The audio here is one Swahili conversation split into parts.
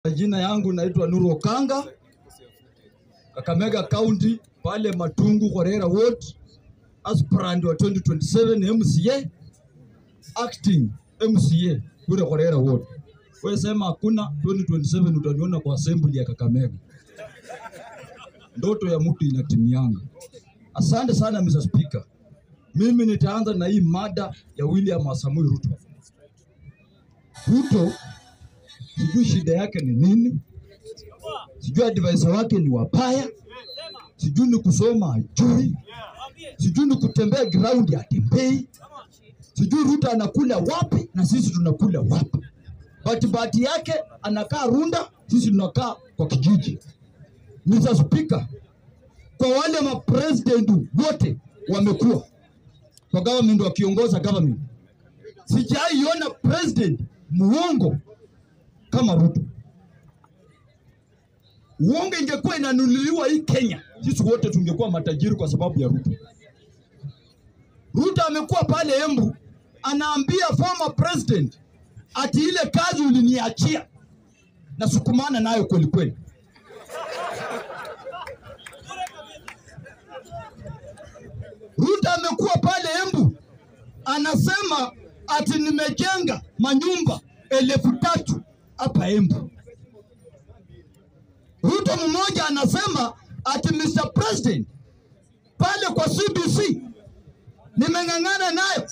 Jina yangu naitwa Nuru Okanga, Kakamega County, pale Matungu Kwarera Ward, aspirant wa 2027 MCA, acting MCA kule Kwarera Ward. Wewe sema hakuna 2027 utaniona kwa assembly ya Kakamega. Ndoto ya mtu inatimianga. Asante sana Mr. Speaker. Mimi nitaanza na hii mada ya William Samoei Ruto. Ruto sijui shida yake ni nini, sijui advisor wake ni wabaya, sijui ni kusoma ajui, sijui ni kutembea ground atembei, sijui Ruto anakula wapi na sisi tunakula wapi. But bahati yake anakaa Runda, sisi tunakaa kwa kijiji. Mr. Speaker, kwa wale mapresident wote wamekuwa kwa government wakiongoza government, sijaiona president muongo kama Ruto. Uongo ingekuwa inanunuliwa hii Kenya, sisi wote tungekuwa matajiri kwa sababu ya Ruto. Ruto amekuwa pale Embu, anaambia former president ati ile kazi uliniachia na sukumana nayo kweli kweli. Ruto amekuwa pale Embu, anasema ati nimejenga manyumba elfu tatu hapa Embu. Ruto mmoja anasema ati Mr. President pale kwa CBC nimeng'ang'ana nayo,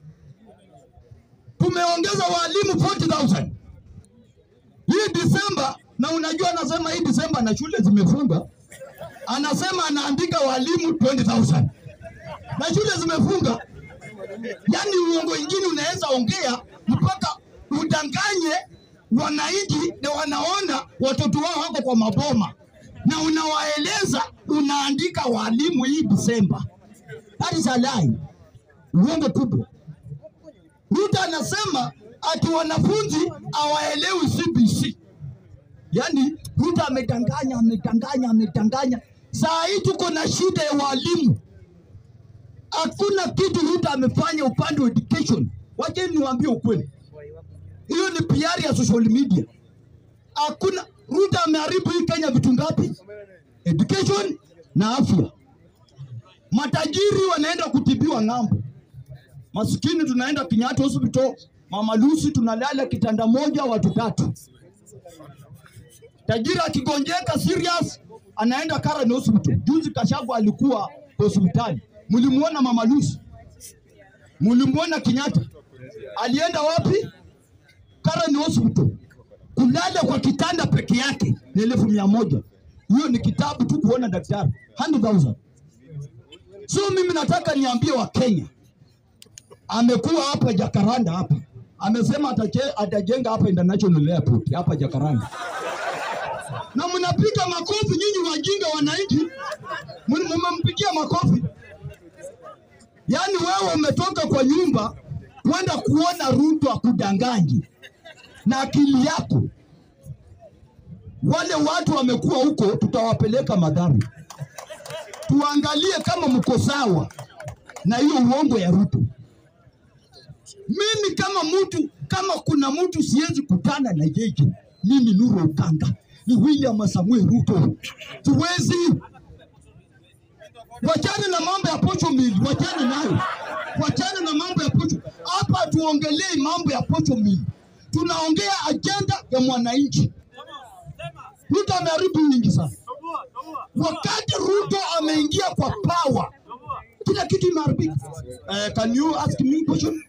tumeongeza walimu 40,000 hii Disemba, na unajua anasema hii Disemba na shule zimefunga, anasema anaandika walimu 20,000 na shule zimefunga. Yani uongo ingine unaweza ongea mpaka udanganye wananchi na wanaona watoto wao wako kwa maboma na unawaeleza unaandika walimu hii Disemba. That is a lie. Uongo kubwa. Ruto anasema ati wanafunzi hawaelewi CBC. Yaani Ruto amedanganya, amedanganya, amedanganya. Saa hii tuko na shida ya walimu. Hakuna kitu Ruto amefanya upande wa education. Wacheni niwaambie ukweli. Hiyo ni PR ya social media. Hakuna Ruto ameharibu hii Kenya vitu ngapi? Education na afya. Matajiri wanaenda kutibiwa ng'ambo, maskini tunaenda Kenyatta Hospital, Mama Lucy tunalala kitanda moja watu tatu. Tajiri akigonjeka serious anaenda Karen Hospital. Juzi Kashago alikuwa hospitali, mlimuona Mama Lucy, mlimuona Kenyatta, alienda wapi? Karen Hospital kulala kwa kitanda peke yake ni elfu mia moja. Hiyo ni kitabu tu kuona daktari 100,000. So mimi nataka niambie Wakenya, amekuwa hapa Jakaranda hapa, amesema ataje- atajenga hapa international airport hapa Jakaranda, na mnapiga makofi nyinyi wajinga wananchi, m- mmempigia makofi. Yaani wewe umetoka kwa nyumba kwenda kuona Ruto akudanganyi na akili yako. Wale watu wamekuwa huko, tutawapeleka madhari, tuangalie kama mko sawa na hiyo uongo ya Ruto. Mimi kama mtu, kama kuna mtu siwezi kutana na yeye, mimi Nuru Okanga ni William Samuel Ruto, siwezi. Wachane na mambo ya pocho mili, wachane nayo, wachane na mambo ya pocho. Hapa tuongelei mambo ya pocho mili, tunaongea ajenda ya mwananchi. Ruto ameharibu nyingi sana. Wakati Ruto ameingia kwa power, kila kitu imeharibika. Uh, can you ask me question?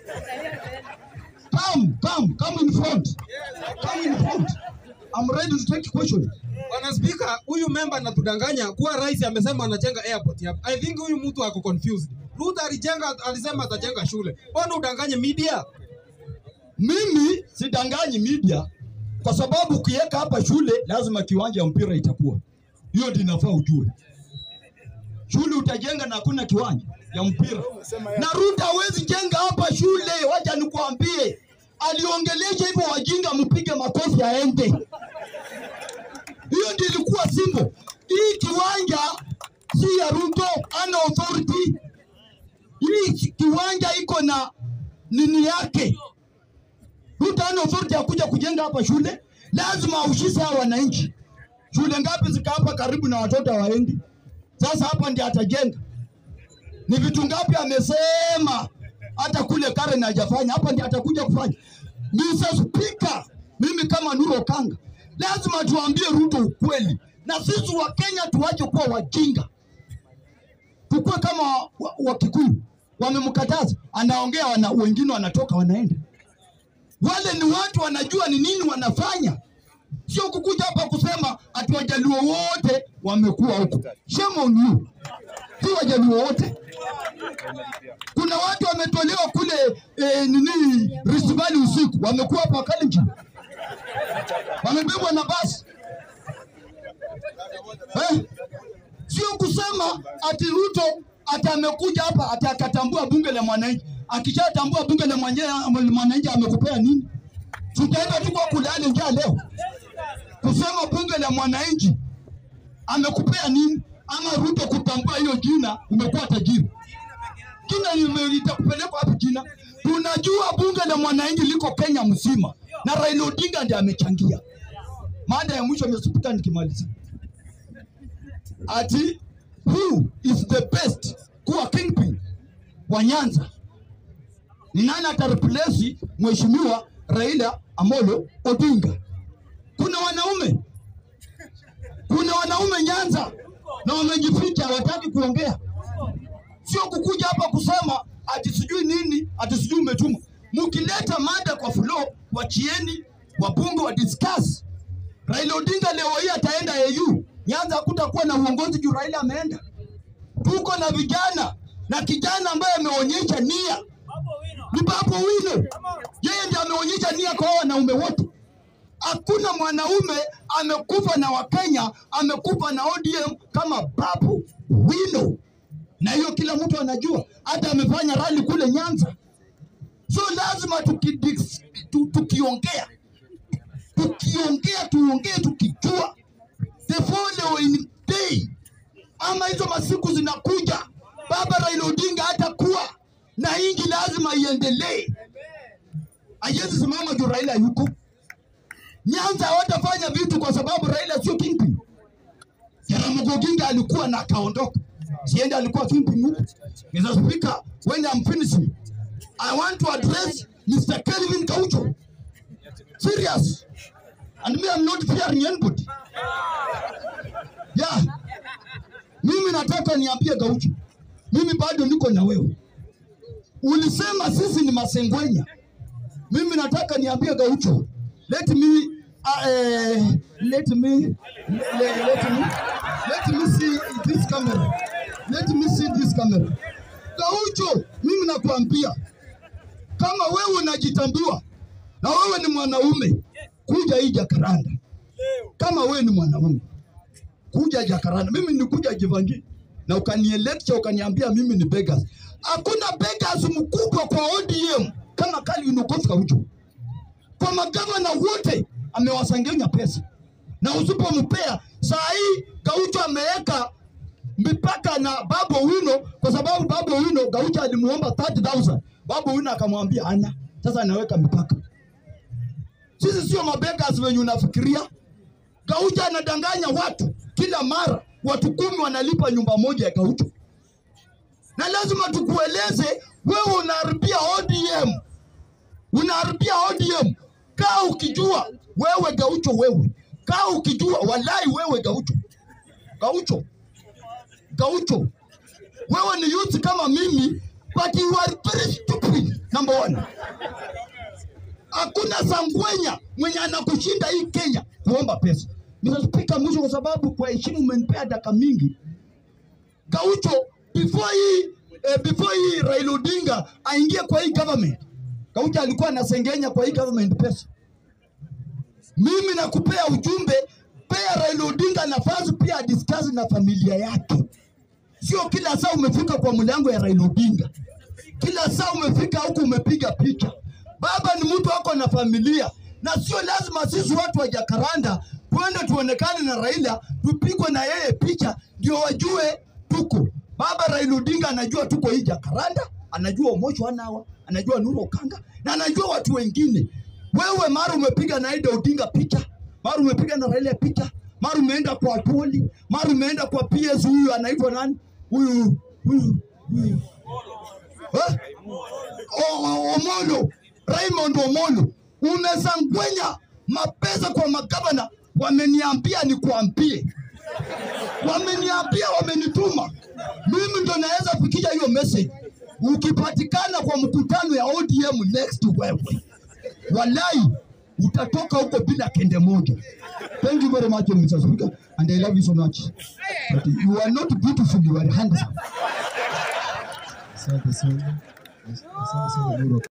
Come, come, come in front. Come in front. I'm ready to take question. Bwana Spika, huyu memba anatudanganya kuwa rais amesema anajenga airport hapa. I think huyu mtu ako confused. Ruto alijenga alisema atajenga shule. Mbona udanganye media? Mimi sidanganyi media kwa sababu ukiweka hapa shule lazima kiwanja ya mpira itakuwa. Hiyo ndio inafaa ujue. Shule utajenga na hakuna kiwanja ya mpira. Na Ruto hawezi jenga hapa shule, wacha nikuambie. Aliongelesha hivyo wajinga mpige makofi aende. Hiyo ndio ilikuwa simbo. Hii kiwanja si ya Ruto, ana authority. Hii kiwanja iko na nini yake. Ruto hana authority ya kuja kujenga hapa shule lazima aushise hawa wananchi. Shule ngapi zika hapa karibu na watoto hawaendi? Sasa hapa ndiye atajenga. Ni vitu ngapi amesema hata kule Karen hajafanya, hapa ndiye atakuja kufanya. Mr. Speaker, mimi kama Nuru Okanga lazima tuambie Ruto ukweli, na sisi wa Kenya tuache kuwa wajinga, tukue kama wa- wa- Wakikuyu wamemkataza, anaongea wana, wengine wanatoka wanaenda. Wale ni watu wanajua ni nini wanafanya, sio kukuja hapa kusema ati wajaluo wote wamekuwa huko. Shame on you, si wajaluo wote. Kuna watu wametolewa kule eh, nini Rift Valley usiku, wamekuwa hapa Kalenjin, wamebebwa na basi eh? Sio kusema ati Ruto ati amekuja hapa ati akatambua bunge la mwananchi. Akishatambua bunge la mwenye- mwananchi amekupea nini? Tutaenda tu kwa kulala njaa leo kusema bunge la mwananchi amekupea nini? Ama Ruto kutambua hiyo jina, umekuwa tajiri. Jina lime- litakupeleka wapi jina? Tunajua bunge la mwananchi liko Kenya mzima na Raila Odinga ndiye amechangia. Mada ya mwisho Mr. Speaker, nikimalizia ati who is the best kuwa kingpin wa Nyanza? Ni nani atareplace mheshimiwa Raila Amolo Odinga? Kuna wanaume, kuna wanaume Nyanza na wamejificha, hawataki kuongea, sio kukuja hapa kusema ati sijui nini, ati sijui umetuma. Mkileta mada kwa floor, wachieni wabunge wa discuss. Raila Odinga leo hii ataenda AU. Nyanza hakutakuwa na uongozi juu Raila ameenda. Tuko na vijana na kijana ambaye ameonyesha nia ni Babu Owino. Yeye ndiye ameonyesha nia kwa hao wanaume wote. Hakuna mwanaume amekufa na Wakenya amekufa na ODM kama Babu Owino, na hiyo kila mtu anajua, hata amefanya rali kule Nyanza. So lazima tukidis- tu- tukiongea tukiongea tuongee tukijua the following day ama hizo masiku zinakuja, baba Raila Odinga hatakuwa na inji, lazima iendelee. Haiwezi simama juu Raila yuko Nyanza. Hawatafanya vitu kwa sababu Raila sio kingpin. Jaramogi Oginga alikuwa na akaondoka, siende alikuwa kingpin huko. Mr. Speaker, when I'm finishing, I want to address Mr. Kelvin Kaucho. Serious. And me, I'm not fearing anybody. Yeah. Mimi nataka niambie Gaucho, mimi bado niko na wewe. Ulisema sisi ni masengwenya. Mimi nataka niambie Gaucho, let me uh, uh, let me let, let me let me see this camera. Let me see this camera. Gaucho, mimi nakwambia kama wewe unajitambua na wewe ni mwanaume, kuja hii Jakaranda. Kama wewe ni mwanaume, kuja Jakaranda. Mimi nilikuja Jivangi na ukanielekcha ukaniambia mimi ni beggars. Hakuna beggars mkubwa kwa ODM kama Kali Unokofi Gaucho. Kwa magavana wote amewasangenya pesa, na usipompea saa hii Gaucho ameweka mipaka na Babu Owino kwa sababu Babu Owino Gaucho alimuomba 30000 Babu Owino akamwambia hana. Sasa anaweka mipaka. Sisi sio mabeggars wenye unafikiria. Gaucho anadanganya watu kila mara, watu kumi wanalipa nyumba moja ya Gaucho, na lazima tukueleze wewe unaharibia ODM, unaharibia ODM. Kaa ukijua wewe Gaucho, wewe kaa ukijua, walai wewe Gaucho, Gaucho, Gaucho, wewe ni youth kama mimi, but you are very stupid, number one. Hakuna sangwenya mwenye anakushinda hii Kenya kuomba pesa. Mr. Speaker, mwisho kwa sababu kwa heshima umenipea dakika mingi. Gaucho, before hii eh, before hii Raila Odinga aingie kwa hii government, Gaucho alikuwa anasengenya kwa hii government pesa. Mimi nakupea ujumbe, pea Raila Odinga nafasi pia adiscuss na familia yake. Sio kila saa umefika kwa mlango ya Raila Odinga, kila saa umefika huku umepiga picha. Baba ni mtu wako na familia, na sio lazima sisi watu wa Jakaranda tuende tuonekane na Raila tupigwe na yeye picha ndio wajue tuko. Baba Raila Odinga anajua tuko hii Jakaranda, anajua Omocho Anawa, anajua Nuru Okanga na anajua watu wengine. Wewe mara umepiga na Aida Odinga picha, mara umepiga na Raila picha, mara umeenda kwa Toli, mara umeenda kwa PS huyu anaitwa nani? Huyu huyu huyu. Eh? O- o- Omolo, Raymond Omolo, umesangwenya mapesa kwa magavana, wameniambia nikuambie, wameniambia, wamenituma mimi ndo naweza fikisha hiyo message. Ukipatikana kwa mkutano ya ODM next wewe, walai utatoka huko bila kende moja. Thank you very much, Mr. Speaker, and I love you so much. But you are not beautiful, you are handsome. Asante sana. Asante sana Nuru.